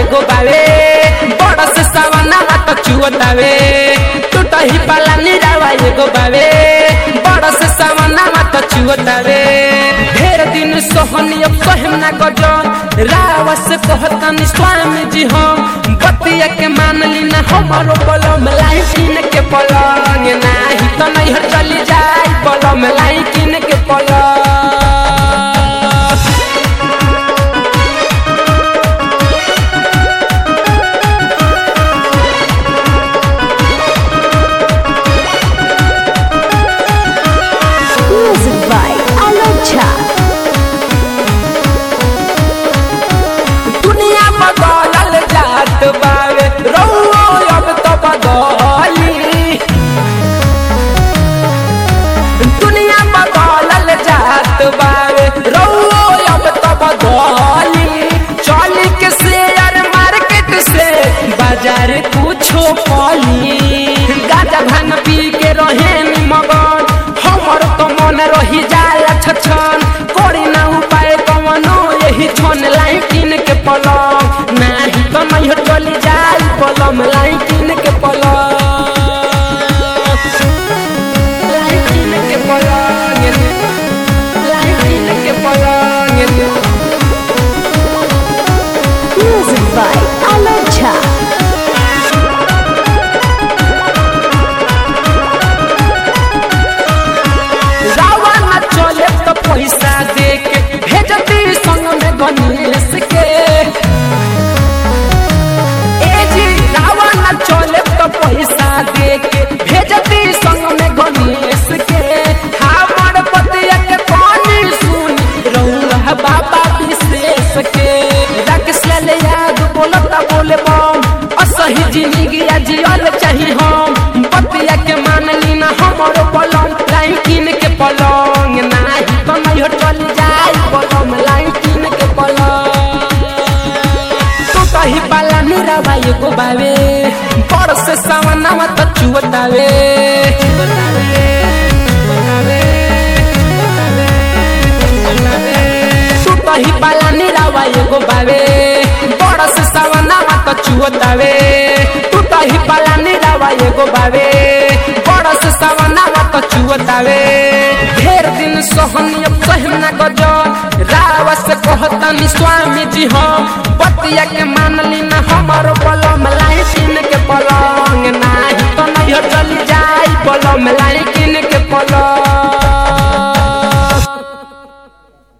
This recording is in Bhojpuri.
एगो बावे बड़ से सवना तो चुअतावे टूटही पाला निरावा एगो बावे बड़ से सवना तो चुअतावे ढेर दिन सोहनी अब कहम ना गजो रावा से कहतन स्वामी जी हम बतिया के मान ली ना हमारो बलम लाई किन के पलंग नाही तो नहीं हर चली जाई बलम लाई किन के पलंग Music by Alok Jha. दुनिया बदलल जात बावे रउआ अब तो बदली दुनिया बदलल जात बावे रउआ अब तो बदली चली के शेयर मार्केट से बाजार कुछो पली गाजा भांग पी के रहे नी मगन हमर तो मन रही जाला छछन कोरी ना उपाय कवनो यही छन लाई किन के पलंग नाही तो नहीं चली जाई पलम लाई किन के पलंग लाई किन के पलंग लाई किन के पलंग Music by Alok Jha. रावा न चले तो पैसा दे के भेजती संग में गणेश के ए जी रावा न चले तो पैसा दे के भेजती संग में गणेश के हमर पतिया के पानी सुन रउला बाबा विशेष के राकेश लाल याद बोलता बोले बम असही जिंदगी जियल चाही हम पतिया के मान ली ना हमरो पलंग लाइन किन के पलंग नाही तो नहीं हो चल जाई पलंग लाइन किन के पलंग तो कही पाला निरावा एगो बावे बड़ से सवनावा तो चुवतावे तू कही पाला निरावा एगो बावे बड़ से सवनावा तो चुवतावे तू कही पाला निरावा एगो बावे बड़ से सवनावा तो चुवतावे ढेर दिन सोहनी अब कहम ना गजो रावा से कहतनी स्वामी जी हम बतिया के मान ली ना हमारो बल